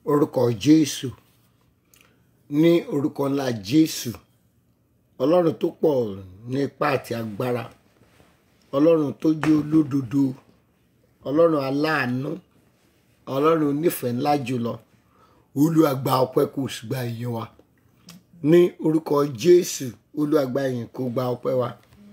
orúkọ jésù ní orúkọ ńlá jésù ọlọ́run tó pọ̀ ní ipá àti agbára ọlọ́run tó jẹ́ olódodo ọlọ́run aláàánú ọlọ́run onífẹ̀ẹ́ ńlá jùlọ Olúwa gba ọpẹ́ kó sì gba ìyìn wa ní orúkọ jésù Olúwa gba ìyìn kó gba ọpẹ́ wa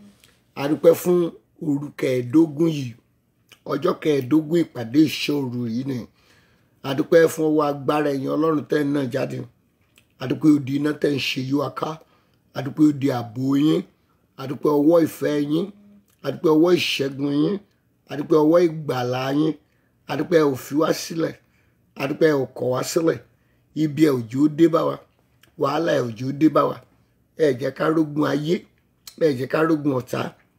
a dúpẹ́ fún òru kẹẹ̀ẹ́dógún yìí ọjọ́ kẹẹ̀ẹ́dógún ìpàdé ìṣòro yìí ni a dúpẹ́ fún ọwọ́ agbára ẹ̀yìn ọlọ́run tẹ́ ẹ̀ náà jáde a dúpẹ́ odi iná tẹ́ ń ṣe yí wa ká a dúpẹ́ odi ààbò yín a dúpẹ́ ọwọ́ ìfẹ́ yín a dúpẹ́ ọwọ́ ìṣẹ́gun yín a dúpẹ́ ọwọ́ ìgbàlà yín a dúpẹ́ ẹ ò fi wá sílẹ̀ a dúpẹ́ ẹ ò kọ̀ wá sílẹ̀ ibi ẹ ò jẹ́ ó dé bá wa wàhálà ẹ ò jẹ́ ó dé bá wa ẹ jẹ́ ká rógun ayé ẹ jẹ́ ká rógun ọ̀tá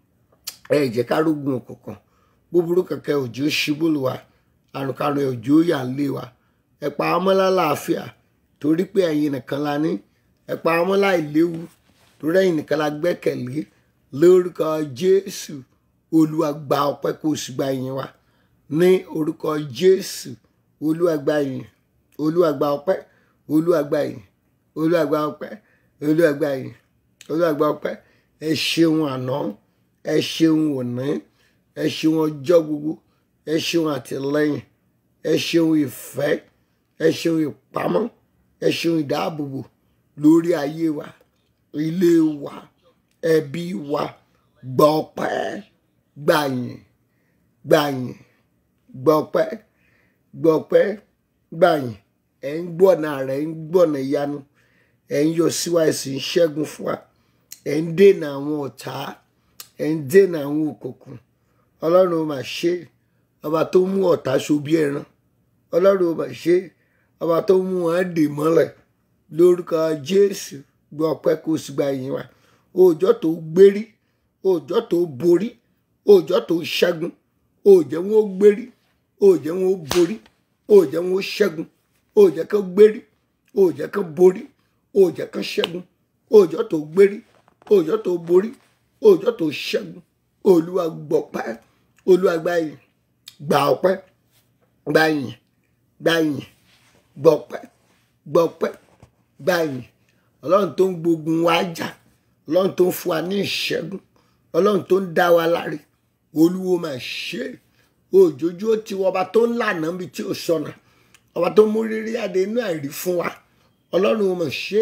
ẹ jẹ́ ká rógun òkùnkùn búburú kankan ò jẹ́ ó ṣubú lù wá àrùnkárùn ẹ ò jẹ́ ó yà ń lé wa ẹ pa ọmọ lálàáfíà torí pé ẹ̀yin nìkan la ní ẹ pa ọmọ láìléwu torí ẹ̀yin nìkan la gbẹ́kẹ̀lé lórúkọ Jésù Olúwa gba ọpẹ́ kó o sì gba ìyìn wa ní orúkọ Jésù Olúwa gba ìyìn Olúwa gba ọpẹ́ Olúwa gba ìyìn Olúwa gba ọpẹ́ Olúwa gba ìyìn Olúwa gba ọpẹ́ ẹ ṣeun àná ẹ ṣeun òní ẹ ṣeun ọjọ́ gbogbo ẹ ṣeun àtìlẹ́yìn ẹ ṣeun ìfẹ́ ẹ ṣeun ìpamọ́ ẹ ṣeun ìdáàbòbò lórí ayé wa ilé wa ẹbí wa gba ọpẹ́ gba ìyìn gba ìyìn gba ọpẹ́ gba ọpẹ́ gba ìyìn ẹ ń gbọnà rẹ ń gbọnà ìyanu ẹ ń yọ síwá ẹsìn ṣẹ́gun fún wa ẹ ń dènà àwọn ọ̀tá ẹ ń dènà àwọn òkùnkùn Ọlọ́run ó mà ṣe ọba tó mú ọ̀tá ṣobí ẹran Ọlọ́run ó mà ṣe ọba tó mú wọn dè mọ́lẹ̀ lórúkọ Jésù gbọ́ ọpẹ́ kó sì gba ìyìn wa òòjọ́ tó gbérí òòjọ́ tó borí òòjọ́ tó ṣẹ́gun òòjẹ́ wọn ó gbérí òòjẹ́ wọn ó borí òòjẹ́ wọn ó ṣẹ́gun òòjẹ́ kan gbérí òòjẹ́ kan borí òòjẹ́ kan ṣẹ́gun òòjọ́ tó gbérí òòjọ́ tó borí òòjọ́ tó ṣẹ́gun Olúwa gbọpẹ́ Olúwa gba ìyìn gba ọpẹ́ gba ìyìn gba ìyìn gbọpẹ́ gbọpẹ́ gba ìyìn Ọlọ́run tó ń gbógun wa jà Ọlọ́run tó ń fún wa ní ìṣẹ́gun Ọlọ́run tó ń dá wa láre Olúwo máa ṣe òjòjú ó ti wọ ọba tó ń lànà bí tí ò sọnà ọba tó mú rírí adé inú àìrí fún wa Ọlọ́run ó máa ṣe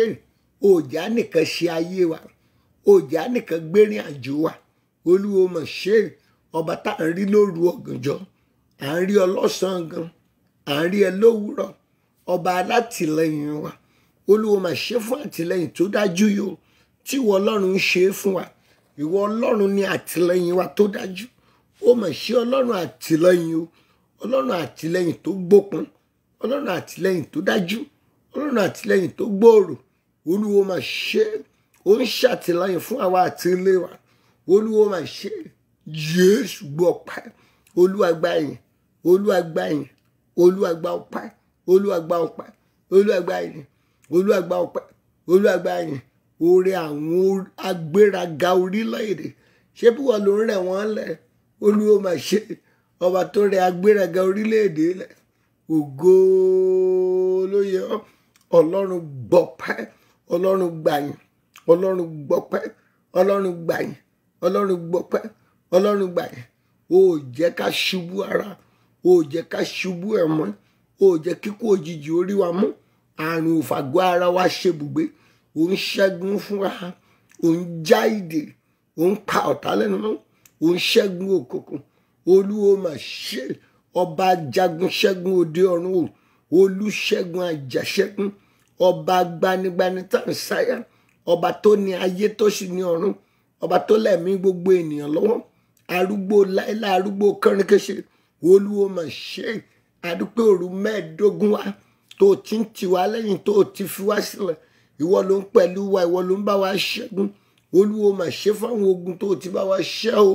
òjà nìkan ṣe ayé wa òjà nìkan gbérin àjò wa Olúwo máa ṣe ọba tá à ń rí lóru ọ̀gànjọ́ à ń rí ọlọ́sàn gan à ń rí ẹ lówùúrọ̀ ọba alátìlẹyìn wa Olúwo máa ṣe fún àtìlẹyìn tó dájú yìí o tí ìwọ Ọlọ́run ń ṣe é fún wa ìwọ Ọlọ́run ní àtìlẹyìn wa tó dájú ó máa ṣe Ọlọ́run àtìlẹyìn o Ọlọ́run àtìlẹyìn tó gbópọn Ọlọ́run àtìlẹyìn tó dájú Ọlọ́run àtìlẹyìn tó gbòòrò Olúwo máa ṣe ó ń ṣàtìlẹyìn fún àwa àti ilé wa Olúwo máa ṣe Jésù gbọ́ ọpẹ́ Olúwa gba ìyìn Olúwa gba ìyìn Olúwa gba ọpẹ́ Olúwa gba ọpẹ́ Olúwa gba ìyìn Olúwa gba ọpẹ́ Olúwa gba ìyìn oore àwọn agbéraga orílẹ̀-èdè ṣé bí wọ́n ló ń rẹ̀ wọ́n lẹ̀ Olúwo máa ṣe ọba tó rẹ̀ agbéraga orílẹ̀-èdè lẹ̀ ògo ló yẹ ọ́ Ọlọ́run gbọ́pẹ́ Ọlọ́run gbàyìn Ọlọ́run gbọ́pẹ́ Ọlọ́run gbàyìn Ọlọ́run gbọ́pẹ́ Ọlọ́run gbàyìn ó jẹ́ ká ṣubú ara ó jẹ́ ká ṣubú ẹ̀mọ́ ó jẹ́ kíkú òjijì orí wa mú àrùn òfàgọ́ ara wa ṣebùgbé ò ń ṣẹ́gun fún wa ò ń já ìdè ò ń pa ọ̀tá lẹ́nu mọ́ ò ń ṣẹ́gun òkùnkùn olúwo mà ṣe ọba jagun ṣẹ́gun òde ọ̀run o olùṣẹ́gun àjàṣẹ́gun ọba gbanigbani tá à ń sáyà ọba tó ní ayé tó sì ní ọ̀run ọba tó lẹ̀mí gbogbo ènìyàn lọ́wọ́ arúgbó láéláé arúgbó kọ́rinkéṣe olúwo mà ṣe àdúpẹ́ òru mẹ́ẹ̀ẹ́dógún wa tó ti ń tì wá lẹ́yìn tó ti fi wá sílẹ̀ ìwọ ló ń pẹ̀lú wa ìwọ ló ń bá wa ṣẹ́gun olúwo mà ṣe fáwọn ogun tó ti bá wa ṣẹ́ o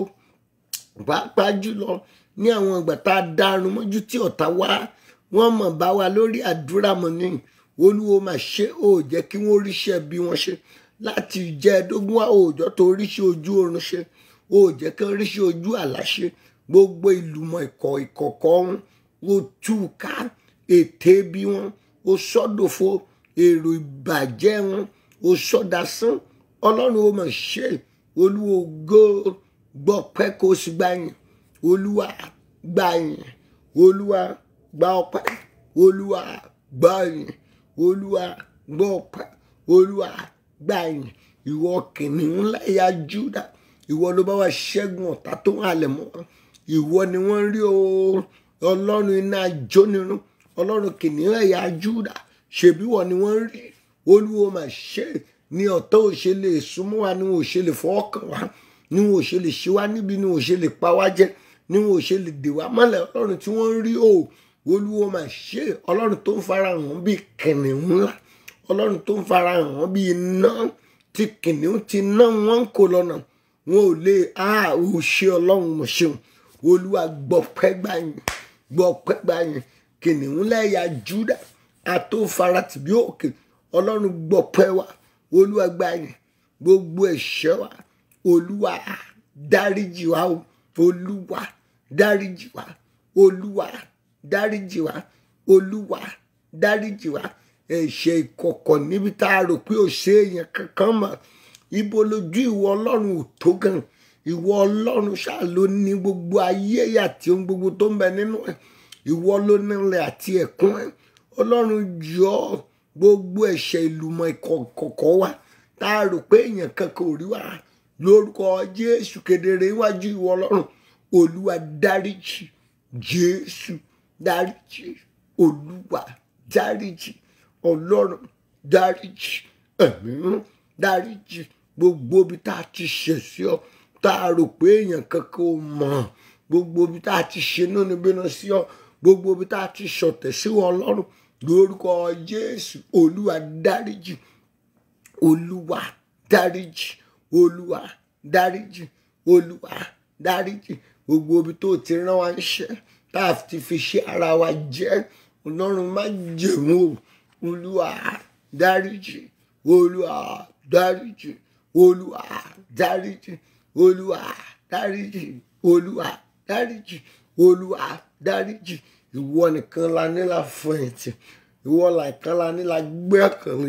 pàápàá jùlọ ní àwọn ìgbà tá a dárun mọ́jú tí ọ̀tá wá wọ́n mọ̀ bá wa lórí àdúrà mọ́ ni olúwo mà ṣe ó jẹ́ kí wọ́n ríṣẹ́ bí wọ́n ṣe láti jẹ́ ẹ̀ẹ́dógún wa òòjọ́ tó ríṣẹ́ ojú oorun ṣe ó jẹ́ kí wọ́n ríṣẹ́ ojú àlá ṣe gbogbo ìlùmọ̀ ìkọ̀ ìkọ̀kọ̀ wọn ó tú ká ète bí wọn ó sọ́dọ̀fo èrò ìbàjẹ́ wọn ó sọ́dasán ọlọ́run ó mọ̀ ṣe olúwo gó gbọ́ pẹ́ kó o sì gbà yìn olúwa gbà yìn olúwa gbà ọpẹ́ olúwa gbà yìn olúwa gbọ́ ọpẹ́ olúwa gbà yìn ìwọ kìnìún láyà júdà ìwọ ló bá wa ṣẹ́gun ọ̀tá tó ń halẹ̀ mọ́ ìwọ ni wọ́n rí o ọlọ́run iná jónirun ọlọ́run kìnìún ẹ̀yà júdà ṣèbí wọ ni wọ́n rí olúwo mà ṣe ni ọ̀tá ò ṣe lè súnmọ́ wa ni wọn ò ṣe lè fọwọ́ kàn wá ni wọn ò ṣe lè ṣe wá níbi ni wọn ò ṣe lè pa wá jẹ ni wọn ò ṣe lè dè wá mọ́lẹ̀ ọlọ́run tí wọ́n rí o olúwo mà ṣe ọlọ́run tó ń farahàn bíi kìnìún ńlá ọlọ́run tó ń farahàn bíi iná tí kìnìún ti ná wọn kò lọ́nà wọn ò lè a ò ṣe ọlọ́run mọ̀ ṣeun olúwa gbọpẹ́ gbàyìn gbọpẹ́ gbàyìn kìnìún lẹ́yà júdà àtòfaratì bí òkè ọlọ́run gbọpẹ́ wa olúwa gbàyìn gbogbo ẹ̀ṣẹ̀ wa olúwa dáríjì wa o olúwa dáríjì wa olúwa dáríjì wa olúwa dáríjì wa ẹ̀ṣẹ̀ ìkọ̀kọ̀ níbi tá a rò pé ò ṣe èèyàn kankan mọ̀ ibo lójú ìwọ ọlọ́run ò tó gan ìwọ ọlọ́run ṣáà ló ní gbogbo ayé àti ohun gbogbo tó ń bẹ nínú ẹ̀ ìwọ ló nílẹ̀ àti ẹ̀kún ẹ̀ ọlọ́run jọ gbogbo ẹ̀ṣẹ̀ ìlùmọ̀ ìkọ̀kọ̀ wa tá a rò pé èèyàn kankan ò rí wa lórúkọ jésù kedere iwájú ìwọ ọlọ́run olúwa dáríjì jésù dáríjì olúwa dáríjì ọlọ́run dáríjì ẹ̀mí dáríjì gbogbo ibi tá a ti ṣẹ̀ sí ọ tá a rò pé èèyàn kankan ò mọ̀ gbogbo ibi tá a ti ṣe náà níbí náà sí ọ gbogbo ibi tá a ti ṣọ̀tẹ̀ sí wọn ọlọ́run lórúkọ jésù olúwa dáríjì olúwa dáríjì olúwa dáríjì olúwa dáríjì gbogbo ibi tó ti rán wa níṣẹ́ tá a ti fi ṣe ara wa jẹ́ ọlọ́run má jẹ̀mú o olúwa dáríjì olúwa dáríjì olúwa dáríjì olúwa dáríjì olúwa dáríjì olúwa dáríjì ìwọ nìkan la ní la fẹ̀yìntì ìwọ nìkan la ní la gbẹ́kẹ̀lé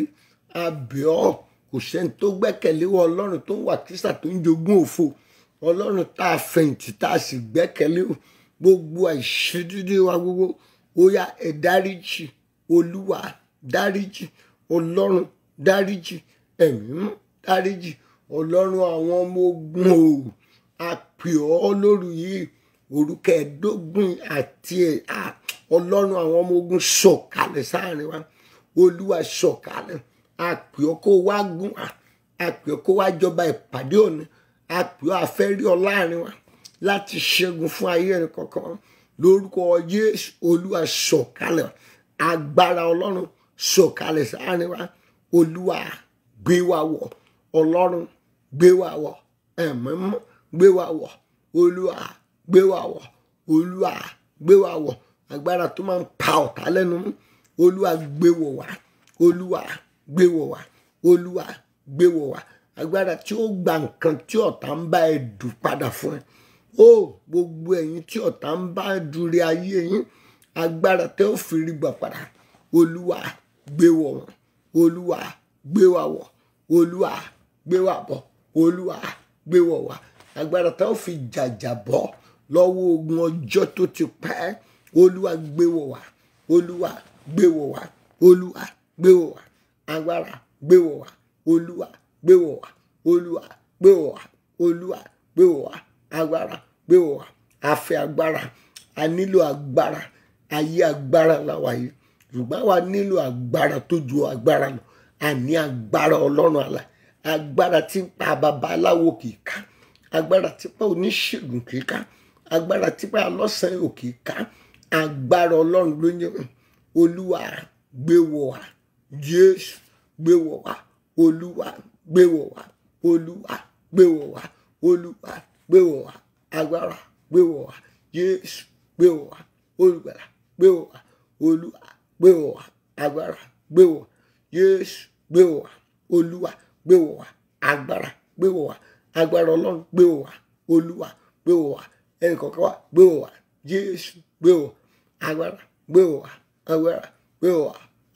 abẹ́ọ́ kò sẹ́ni tó gbẹ́kẹ̀lé wọ ọlọ́run tó ń wà kírísà tó ń jogún òfo ọlọ́run tá a fẹ̀yìntì tá a sì gbẹ́kẹ̀lé o gbogbo àìṣedédé wa gbogbo ó yá ẹ dáríjì olúwa dáríjì ọlọ́run dáríjì ẹ̀mí mọ́ dáríjì ọlọ́run àwọn ọmọ ogun o a pè ọ́ lóru yìí orúkọ ẹ̀ẹ́dógún àti ẹ̀ ọlọ́run àwọn ọmọ ogun sọ̀kalẹ̀ sáàrin wa olúwa sọ̀kalẹ̀ a pè ọ́ kó wá gún wa a pè ọ́ kó wá jọba ìpàdé òní a pè ọ́ afẹ́rí ọ láàrin wa láti ṣẹ́gun fún ayé ẹni kọ̀ọ̀kan lórúkọ jésù olúwa sọ̀kalẹ̀ agbára ọlọ́run sọ̀kalẹ̀ sáàrin wa olúwa gbé wa wọ̀ ọlọ́run gbé wa wọ̀ ẹ̀mọ́mọ́ gbé wa wọ̀ olúwa gbé wa wọ̀ olúwa gbé wa wọ̀ agbára tó máa ń pa ọ̀tá lẹ́nu mú olúwa gbé wọ̀ wá olúwa gbé wọ̀ wá olúwa gbé wọ̀ wá agbára tí ó gba nǹkan tí ọ̀tá ń bá ẹ dù padà fún ẹ ó gbogbo ẹ̀yin tí ọ̀tá ń bá dúró ayé yín agbára tẹ́ ó fi rí gbà padà olúwa gbé wọ̀ wọ́n olúwa gbé wa wọ̀ olúwa gbé wa bọ̀ olúwa gbé wọ̀ wá agbára tẹ́ ó fi jàjà bọ́ lọ́wọ́ ogun ọjọ́ tó ti pẹ́ olúwa gbé wọ̀ wá olúwa gbé wọ̀ wá olúwa gbé wọ̀ wá agbára gbé wọ̀ wá olúwa gbé wọ̀ wá olúwa gbé wọ̀ wá olúwa gbé wọ̀ wá agbára gbé wọ̀ wá a fẹ́ agbára a nílò agbára ayé agbára la wà yìí ṣùgbọ́n wa nílò agbára tó ju agbára lọ àní agbára ọlọ́run àlà agbára tí ń pa babaláwo kì í ká agbára tí pa oníṣègùn kì í ká agbára tí pa alọ́sàn ò kì í ká agbára ọlọ́run ló ń yẹ olúwa gbé wọ̀ wá jésù gbé wọ̀ wá olúwa gbé wọ̀ wá olúwa gbé wọ̀ wá olúwa gbé wọ̀ wá agbára gbé wọ̀ wá jésù gbé wọ̀ wá olùgbàlà gbé wọ̀ wá olúwa gbé wọ̀ wá agbára gbé wọ̀ wá jésù gbé wọ̀ wá olúwa gbé wọ̀ wá agbára gbé wọ̀ wá agbára ọlọ́run gbé wọ̀ wá olúwa gbé wọ̀ wá ẹnì kọ̀ọ̀kan wá gbé wọ̀ wá jésù gbé wọ̀ agbára gbé wọ̀ wá agbára gbé wọ̀ wá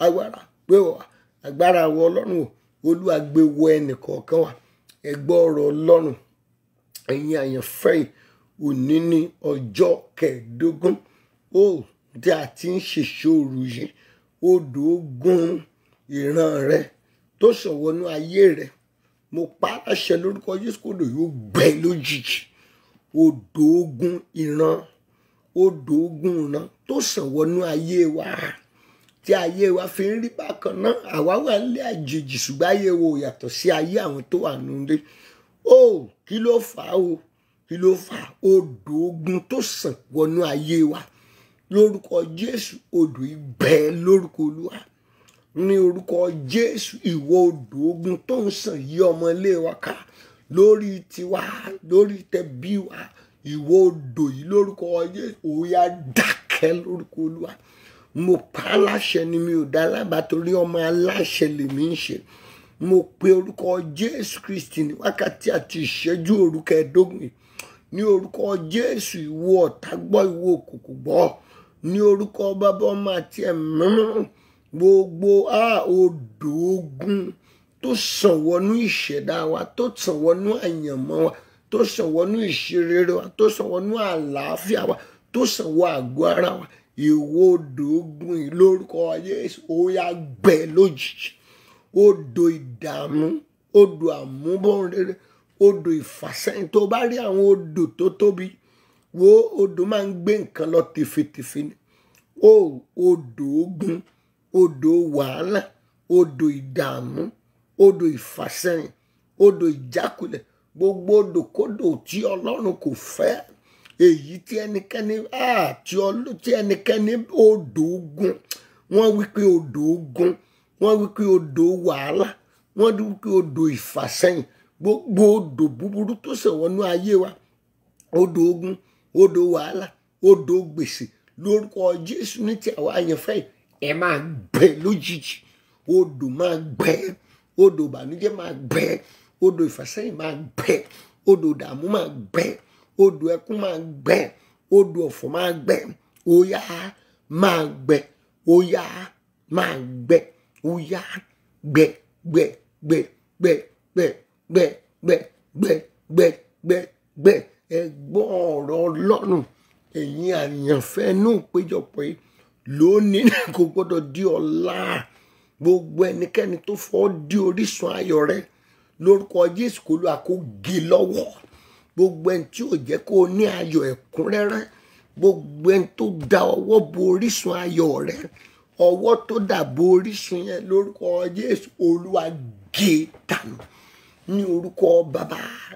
agbára gbé wọ̀ wá agbára àwọn ọlọ́run o olúwa gbé wọ ẹnì kọ̀ọ̀kan wa ẹgbọ́ ọ̀rọ̀ ọlọ́run ẹ̀yin àyànfẹ́ yìí òní ní ọjọ́ kẹẹ̀ẹ́dógún ó tí a ti ń ṣèṣòro yìí odò ogun ìran rẹ tó ṣọ̀wọ́nú ayé rẹ mo pa á láṣẹ lórúkọ Jésù kódò yóò gbẹ lójijì odò ogun ìran odò ogun ìran tó ṣọ̀wọ́nú ayé wa tí ayé wa fi ń rí bákan náà àwa wà nílé àjèjì ṣùgbọ́n ayé wo yàtọ̀ sí ayé àwọn tó wà nílé ó kí ló fà á o kí ló fà á odò ogun tó sàn wọnú ayé wa lórúkọ Jésù odò ibẹ̀ lórúkọ Olúwa ní orúkọ Jésù ìwọ odò ogun tó ń sàn yí ọmọ ilé wa ká lórí tiwa lórí tẹbí wa ìwọ odò yìí lórúkọ Jésù ó yá dákẹ́ lórúkọ Olúwa mo pa á láṣẹ ni mi ò dá lábàá torí ọmọ aláṣẹ lèmi ń ṣe mo pe orúkọ Jésù Kristi ní wákàtí àti ìṣẹ́jú òru kẹẹ̀ẹ́dógún yìí ní orúkọ Jésù ìwọ ọ̀tá gbọ́ ìwọ òkùnkùn gbọ́ ní orúkọ bàbá ọmọ àti ẹ̀mí mímọ́ gbogbo a odò ogun tó sàn wọnú ìṣẹ̀dá wa tó sàn wọnú àyànmọ́ wa tó sàn wọnú ìṣerere wa tó sàn wọnú àlàáfíà wa tó sàn wọ àgọ́ ara wa ìwọ odò ogun yìí lórúkọ Jésù ó yá gbẹ lójijì odò ìdààmú odò àmúbọ̀nrere odò ìfàsẹ́yìn tó bá rí àwọn odò tó tóbi wo odò máa ń gbé nǹkan lọ tìfetìfe ni o odò ogun odò wàhálà odò ìdààmú odò ìfàsẹ́yìn odò ìjákulẹ̀ gbogbo odòkodò tí ọlọ́run kò fẹ́ èyí tí ẹnikẹ́ni tí ọlọ́ tí ẹnikẹ́ni odò ogun wọ́n wí pé odò ogun wọ́n wí pé odò wàhálà wọ́n wí pé odò ìfàsẹ́yìn gbogbo odò búburú tó ṣèwọ́nú ayé wa odò ogun odò wàhálà odò gbèsè lórúkọ Jésù ní ti àwa àyànfẹ́ yìí ẹ máa gbẹ lójijì odò máa gbẹ odò ìbànújẹ́ máa gbẹ odò ìfàsẹ́yìn máa gbẹ odò ìdààmú máa gbẹ odò ẹkún máa gbẹ odò ọ̀fọ̀ máa gbẹ óyá máa gbẹ óyá máa gbẹ óyá gbẹ gbẹ gbẹ gbẹ gbẹ gbẹ gbẹ gbẹ gbẹ gbẹ gbẹ ẹgbọ́n ọ̀rọ̀ Ọlọ́run ẹ̀yin àyànfẹ́ inú ìpéjọpọ̀ yìí lónìí kò gbọ́dọ̀ di ọ̀la gbogbo ẹnikẹ́ni tó fọ́ di orísun ayọ̀ rẹ lórúkọ Jésù kó ló àkó gé lọ́wọ́ gbogbo ẹni tí ò jẹ́ kó o ní ayọ̀ ẹ̀kúnrẹ́rẹ́ gbogbo ẹni tó da ọwọ́ bo orísun ayọ̀ rẹ ọwọ́ tó dà bo orísun yẹn lórúkọ Jésù Olúwa gé dànù ní orúkọ bàbá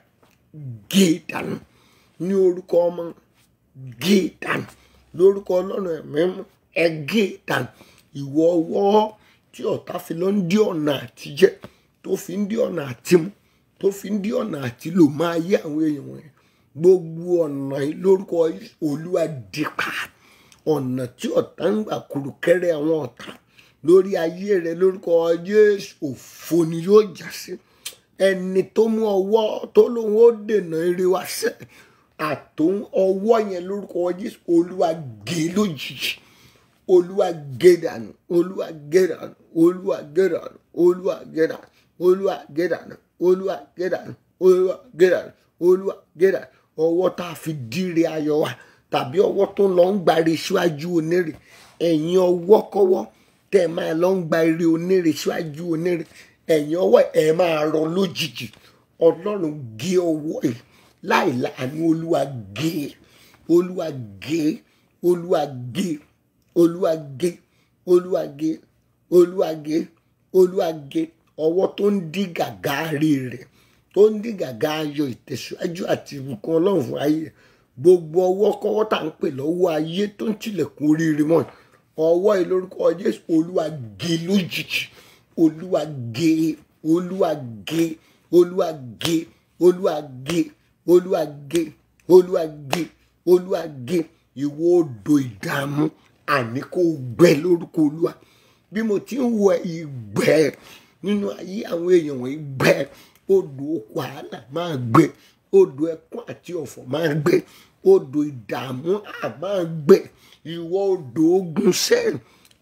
gé dànù ní orúkọ ọmọ gé dànù lórúkọ Ọlọ́run ẹ̀mí mú ẹ gé dànù ìwọ ọwọ́ tí ọ̀tá fi lọ ń dí ọ̀nà àtijẹ́ tó fi ń dí ọ̀nà àtimú tó fi ń dí ọ̀nà àti lò máa yé àwọn èèyàn wọ̀nyẹn gbogbo ọ̀nà yìí lórúkọ Olúwa dípa ọ̀nà tí ọ̀tá ń gbà kùrùkẹ́rẹ́ àwọn ọ̀tá lórí ayé rẹ lórúkọ Jésù òfo ni yóò já sí ẹni tó mú ọwọ́ tó lóun ó dènà eré wa sẹ́ àtòun ọwọ́ yẹn lórúkọ Jésù Olúwa gé lójijì olúwa gé dànù olúwa gé dànù olúwa gé dànù olúwa gé dànù olúwa gé dànù olúwa gé dànù olúwa gé dànù olúwa gé dànù ọwọ́ tá a fi díire ayọ̀ wa tàbí ọwọ́ tó lọ ń gbàre síwájú onírè ẹ̀yin ọwọ́ kọ́wọ́ tẹ́ ẹ máa lọ ń gba eré onírè síwájú onírè ẹ̀yin ọwọ́ ẹ̀ máa rọ lójijì ọlọ́run gé ọwọ́ yìí láì láàánú olúwa gé olúwa gé olúwa gé olúwa gé olúwa gé olúwa gé olúwa gé ọwọ́ tó ń dí gàgá rí rẹ̀ tó ń dí gàgá ayọ̀ ìtẹ̀síwájú àti ìbùkún ọlọ́run fún ayé gbogbo ọwọ́ kọ́wọ́ tá à ń pè lọ́wọ́ ayé tó ń tilẹ̀kùn oríire mọ́ ọwọ́ yìí lórúkọ jésù olúwa gé lójijì olúwa gé olúwa gé olúwa gé olúwa gé olúwa gé olúwa gé olúwa gé ìwọ odò ìdààmú àní kò gbẹ lórúkọ olúwa bí mo ti ń wọ ìgbẹ nínú ayé àwọn èèyàn wọ̀nyí gbẹ odò wàhálà máa gbẹ odò ẹkún àti ọ̀fọ̀ máa gbẹ odò ìdààmú à máa gbẹ ìwọ odò ogun sẹ́yìn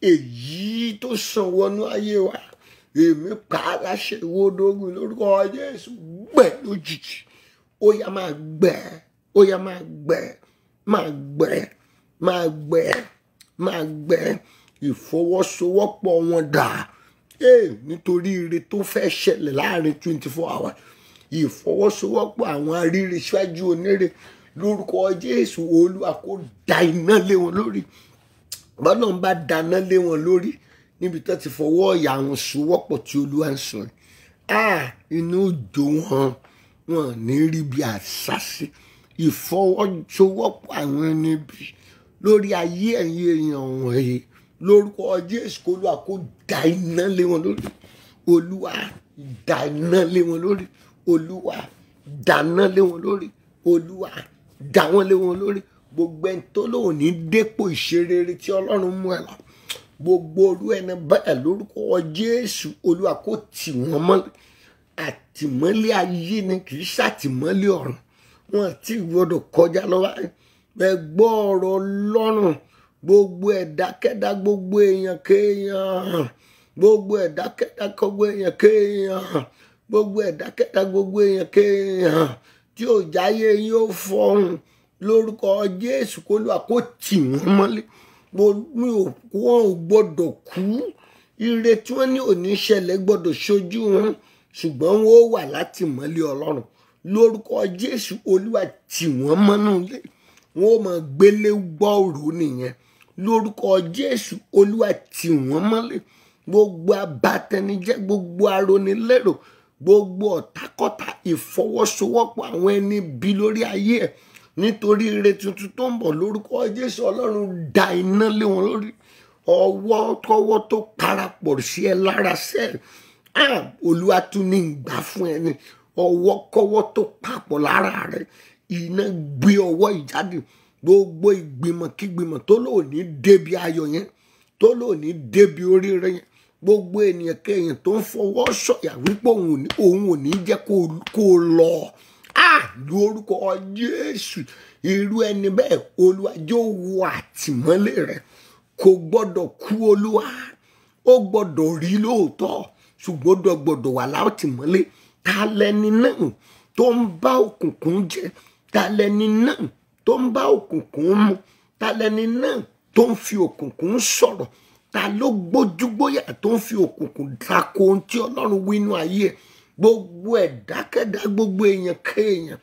èyí tó sàn wọnú ayé wa èmi pa á láṣẹ ìwódógún lórúkọ jésù gbẹ lójijì ó yá máa gbẹ ó yá máa gbẹ máa gbẹ máa gbẹ máa gbẹ ìfọwọ́sowọ́pọ̀ wọn dà ee nítorí ire tó fẹ́ ṣẹlẹ̀ láàrin twenty four hours ìfọwọ́sowọ́pọ̀ àwọn aríire ṣáájú onírè lórúkọ jésù olúwa kó da iná lé wọn lórí bọ́lá ń bá dáná lé wọn lórí níbi tó ti fọwọ́ ọ̀yà àwọn sowọ́pọ̀ tí olúwa ń sọ yìí inú òjò wọn wọn ní rí bí àṣàṣe ìfọwọ́sowọ́pọ̀ àwọn ẹni bí lórí ayé ẹ̀yìn èèyàn wọ̀nyí lórúkọ jésù kó olúwa kó da iná lé wọn lórí olúwa da iná lé wọn lórí olúwa dáná lé wọn lórí olúwa dá wọn lé wọn lórí gbogbo ẹni tó lóun ní dépò ìṣerere tí ọlọ́run mú ẹ lọ gbogbo orú ẹni bẹ́ẹ̀ lórúkọ jésù olúwa kó tì wọ́n mọ́lẹ̀ àtìmọ́lé ayé ni kì í ṣàtìmọ́lé ọ̀run wọn ti gbọdọ̀ kọjá lọ́wọ́ ẹ gbọ́ ọ̀rọ̀ ọlọ́run gbogbo ẹ̀dákẹ́dá gbogbo èèyàn kéèyàn gbogbo ẹ̀dákẹ́dá gbogbo èèyàn kéèyàn gbogbo ẹ̀dákẹ́dá gbogbo èèyàn kéèyàn tí ò jáyé yóò fọhùn lórúkọ jésù kó lóa kó tì wọ́n mọ́lẹ̀ mi ò wọn ò gbọdọ̀ kú ire tí wọ́n ní òní ṣẹlẹ̀ gbọdọ̀ ṣojú wọn ṣùgbọ́n wọn ó wà láti mọ́lẹ̀ ọlọ́run lórúkọ jésù olúwa tì wọ́n mọ́nú ilé wọn ó máa gbélé gbọ́ọ̀rù nìyẹn lórúkọ jésù olúwa tì wọ́n mọ́lẹ̀ gbogbo abatẹnijẹ́ gbogbo aronilérò gbogbo ọ̀tàkọ́tà ìfọwọ́sowọ́pọ̀ àwọn ẹni bí lórí ayé ẹ̀ nítorí ire tuntun tó ń bọ̀ lórúkọ jésù ọlọ́run da iná lé wọn lórí ọwọ́ tọwọ́ tó parapọ̀ sí ẹ lára sẹ́ẹ̀ olúwa tún ní ìgbà fún ẹni ọwọ́ kọ́wọ́ tó papọ̀ lára rẹ iná gbé ọwọ́ ìjáde gbogbo ìgbìmọ̀ kígbìmọ̀ tó lò ní débi ayọ̀ yẹn tó lò ní débi oríire yẹn gbogbo ènìyàn kéèyàn tó ń fọwọ́ sọ̀yà wípé òun ò ní jẹ́ kó lọ lórúkọ jésù irú ẹni bẹ́ẹ̀ olúwa yóò wọ àtìmọ́lé rẹ̀ kò gbọ́dọ̀ kú olúwa ó gbọ́dọ̀ rí lóòótọ́ ṣùgbọ́n ó gbọ́dọ̀ wà látìmọ́lé ta lẹni náà tó ń bá òkùnkùn jẹ ta lẹni náà tó ń bá òkùnkùn mu ta lẹni náà tó ń fi òkùnkùn sọ̀rọ̀ ta ló gbójúgbóyà tó ń fi òkùnkùn dako ohun tí ọlọ́run wí inú ayé ẹ̀ gbogbo ẹ̀dákẹ́dá gbogbo èèyàn kéèyàn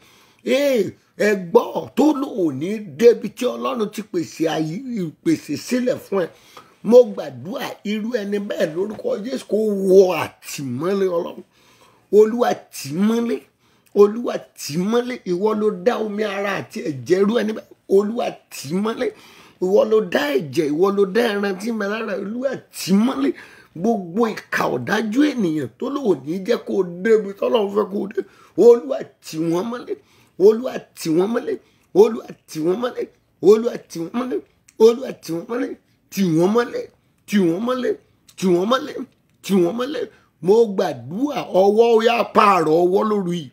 ẹ gbọ́ tó lòun ní débi tí ọlọ́run ti pèsè àyè ìpèsè sílẹ̀ fún ẹ mo gbàdúrà irú ẹni bẹ́ẹ̀ lórúkọ jésù kó wọ àtìmọ́lé ọlọ́run olúwa tìmọ́lé olúwa tìmọ́lé ìwọ ló dá omi ara àti ẹ̀jẹ̀ irú ẹni bẹ́ẹ̀ olúwa tìmọ́lé ìwọ ló dá ẹ̀jẹ̀ ìwọ ló dá ẹran tí mẹ lára olúwa tìmọ́lé gbogbo ìka ọ̀dájú ènìyàn tó lòun ní jẹ́ kó o débi tọ́lọ́run fẹ́ kó o dé olúwa tì wọ́n mọ́lé olúwa tì wọ́n mọ́lé olúwa tì wọ́n mọ́lé olúwa tì wọ́n mọ́lé olúwa tì wọ́n mọ́lé tì wọ́n mọ́lé tì wọ́n mọ́lé tì wọ́n mọ́lé tì wọ́n mọ́lé mo gbàdúrà ọwọ́ yá pààrọ̀ ọwọ́ lórí yìí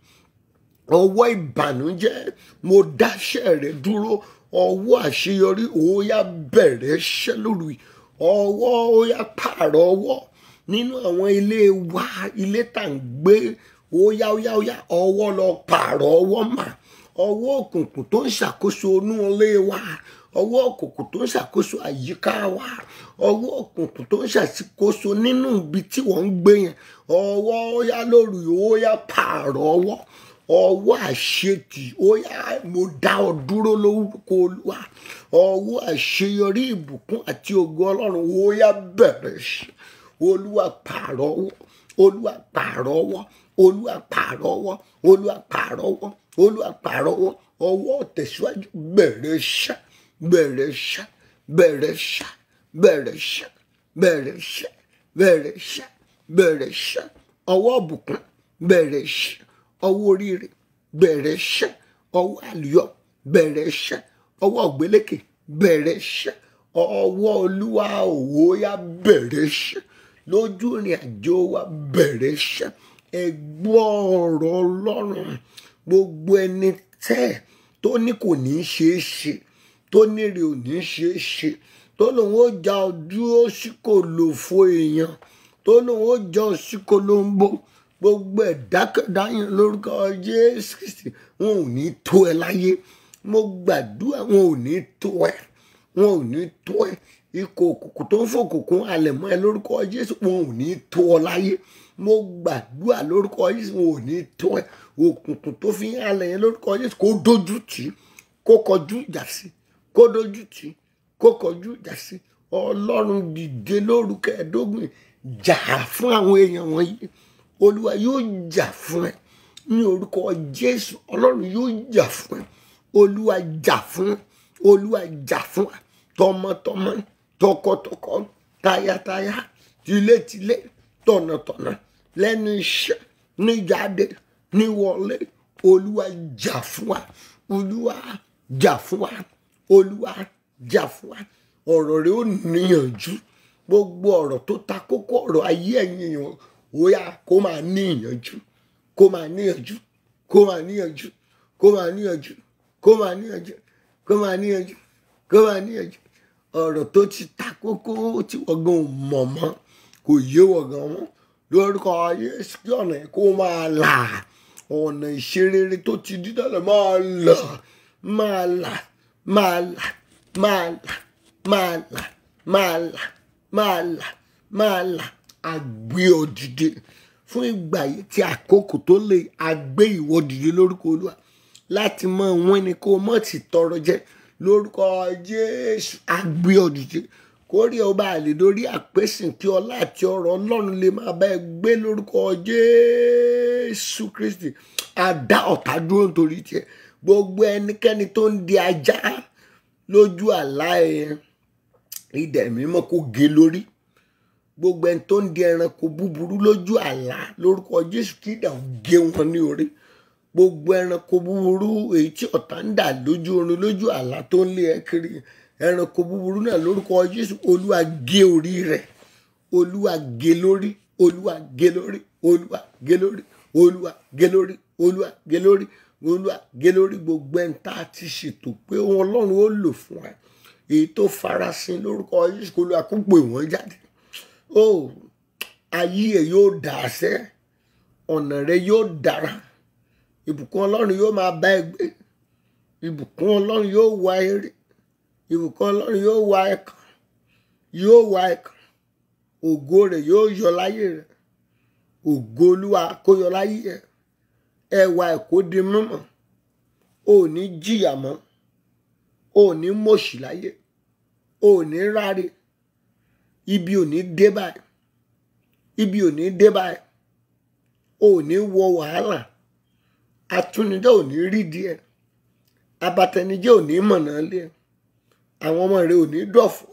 ọwọ́ ìbànújẹ́ mo dáṣẹ́ rẹ̀ dúró ọwọ́ àṣeyọrí òóyá bẹ̀rẹ̀ ṣẹ́ lórí ọwọ́ òóyá pààrọ̀ ọwọ́ nínú àwọn ilé wa ilé tá à ń gbé òóyá òóyá òóyá ọwọ́ lọ pààrọ̀ ọwọ́ mà ọwọ́ òkùnkùn tó ń ṣàkóso inú ilé wa ọwọ́ òkùnkùn tó ń ṣàkóso àyíká wa ọwọ́ òkùnkùn tó ń ṣàkóso nínú ibi tí wọ́n ń gbé yẹn ọwọ́ òóyá lórí òóyá pààrọ̀ ọwọ́ ọwọ́ àṣetì ó yá mo dá ọ dúró lórúkọ olúwa ọwọ́ àṣeyọrí ìbùkún àti ògo ọlọ́run ó yá bẹ̀rẹ̀ sí olúwa pààrọ̀ ọwọ́ olúwa pààrọ̀ ọwọ́ olúwa pààrọ̀ ọwọ́ olúwa pààrọ̀ ọwọ́ olúwa pààrọ̀ ọwọ́ ọwọ́ tẹ̀síwájú bẹ̀rẹ̀ ṣá bẹ̀rẹ̀ ṣá bẹ̀rẹ̀ ṣá bẹ̀rẹ̀ ṣá bẹ̀rẹ̀ ṣá bẹ̀rẹ̀ ṣá bẹ̀rẹ̀ ṣá ọwọ́ ìbùkún bẹ̀rẹ̀ ṣá ọwọ́ oríire bẹ̀rẹ̀ ṣẹ́ ọwọ́ àlùyọ bẹ̀rẹ̀ ṣẹ́ ọwọ́ ògbélékè bẹ̀rẹ̀ ṣẹ́ ọwọ́ olúwa òwò ya bẹ̀rẹ̀ ṣẹ́ lójú ìrìn àjò wa bẹ̀rẹ̀ ṣẹ́ ẹgbọ́ ọ̀rọ̀ ọlọ́run gbogbo ẹni tẹ́ tó ní kò ní í ṣeé ṣe tó nírè ò ní í ṣeé ṣe tó lòun ó já ọ dúró sí kò lò fo èèyàn tó lòun ó já ọ sí kò ló ń bó gbogbo ẹ̀dákẹ́dá yẹn lórúkọ jésù kristi wọn ò ní tó ẹ láyé mo gbàdúrà wọn ò ní tó ẹ wọn ò ní tó ẹ ikọ̀ òkùnkùn tó ń fòkùnkùn alẹ̀ mọ́ ẹ lórúkọ jésù wọn ò ní tó ọ láyé mo gbàdúrà lórúkọ jésù wọn ò ní tó ẹ òkùnkùn tó fi ń alẹ̀ yẹn lórúkọ jésù kó dojú tì í kó kọjú ìjà sí kó dojú tì í kó kọjú ìjà sí ọlọ́run dìde lórúkọ ẹ̀ẹ́dógún jà fún àwọn èèyàn wọ̀nyí olúwa yóò jà fún ẹ ní orúkọ jésù ọlọ́run yóò jà fún ẹ olúwa jà fún ẹ olúwa jà fún ẹ tọmọtọmọ tọkọtọkọ tayátayá tilétilé tọ̀nàtọ̀nà lẹ́nu iṣẹ́ níjáde níwọlé olúwa jà fún wa olúwa jà fún wa olúwa jà fún wa ọ̀rọ̀ rẹ ó níyànjú gbogbo ọ̀rọ̀ tó ta kókó ọ̀rọ̀ ayé ẹ̀yìn èèyàn ó yá kó máa níyànjú kó máa níyànjú kó máa níyànjú kó máa níyànjú kó máa níyànjú kó máa níyànjú kó máa níyànjú ọ̀rọ̀ tó ti ta kókó tí wọ́n gan mọ̀ mọ́ kò yé wọ́n gan mọ́ lórúkọ Jésù kí ọ̀nà yẹn kó máa là ọ̀nà ìṣerere tó ti dí tẹ́lẹ̀ máa là máa là máa là máa là máa là máa là máa là máa là àgbé ọ dìde fún ìgbà yìí tí àkókò tó lè àgbé ìwọ dìde lórúkọ Olúwa láti mọ wọn ni kó mọ̀ ti tọrọ jẹ lórúkọ Jésù àgbé ọ dìde kórè ọba àlè lórí àpèsìn kí ọlá àti ọrọ̀ Ọlọ́run lè máa bá ẹ gbé lórúkọ Jésù Kristi àdá ọ̀tá dúró nítorí tiẹ̀ gbogbo ẹnikẹ́ni tó ń di ajá lójú àlá ẹ idẹ mímọ́ kó gé lórí gbogbo ẹni tó ń di ẹranko búburú lójú àlá lórúkọ Jésù kí idà ó gé wọn ní orí gbogbo ẹranko búburú èyí tí ọ̀tá ń dà lójú oorun lójú àlá tó ń lé ẹ kiri ẹranko búburú náà lórúkọ Jésù olúwa gé orí rẹ̀ olúwa gé lórí olúwa gé lórí olúwa gé lórí olúwa gé lórí olúwa gé lórí olúwa gé lórí gbogbo ẹni tá a ti ṣètò pé ohun ọlọ́run ó lò fún ẹ èyí tó farasin lórúkọ Jésù kó olúwa kó pè wọ́n jáde ó ayé ẹ yóò dà á sẹ́ ọ̀nà rẹ yóò dára ìbùkún ọlọ́run yóò máa bá ẹ gbé ìbùkún ọlọ́run yóò wá eré ìbùkún ọlọ́run yóò wá ẹ̀kan yóò wá ẹ̀kan ògo rẹ̀ yóò yọ láyé rẹ̀ ògo olúwa kó yọ láyé rẹ̀ ẹwà ẹ̀ kó di mímọ́ ò ní jìyà mọ́ ò ní mọ̀ṣì láyé ò ní ráre ibi ò ní dé báyìí ibi ò ní dé báyìí ò ní wọ wàhálà atúnidá ò ní rí díẹ̀ abatẹnijẹ́ ò ní mọ̀nà lé àwọn ọmọ rẹ ò ní dọ̀fọ̀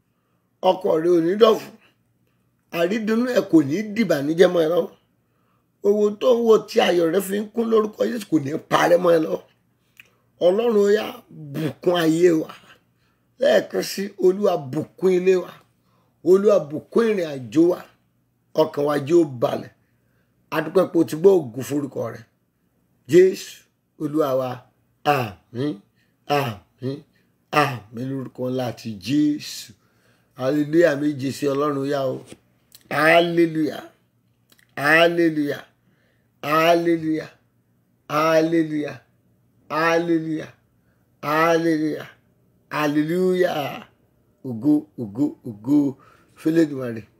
ọkọ rẹ ò ní dọ̀fọ̀ àrídùnnú ẹ kò ní dìbànújẹ́ mọ́ ẹ lọ́wọ́ owó tó ń wò tí ayọ̀ rẹ fi ń kún lórúkọ Jésù kò ní parẹ́ mọ́ ẹ lọ́wọ́ Ọlọ́run ó yá bùkún ayé wa lẹ́ẹ̀kan sí Olúwa bùkún ilé wa Olúwa bùkún ìrìn àjò wa ọkàn wa jẹ́ ó balẹ̀ adúpẹ́ pé o ti gbọ́ ògùn forúkọ rẹ Jésù Olúwa wa àmín àmín àmín lórúkọ ńlá ti Jésù hallelujah méje sí Ọlọ́run yá o hallelujah hallelujah hallelujah hallelujah hallelujah hallelujah hallelujah ògo ògo ògo fẹlẹ́dùmarè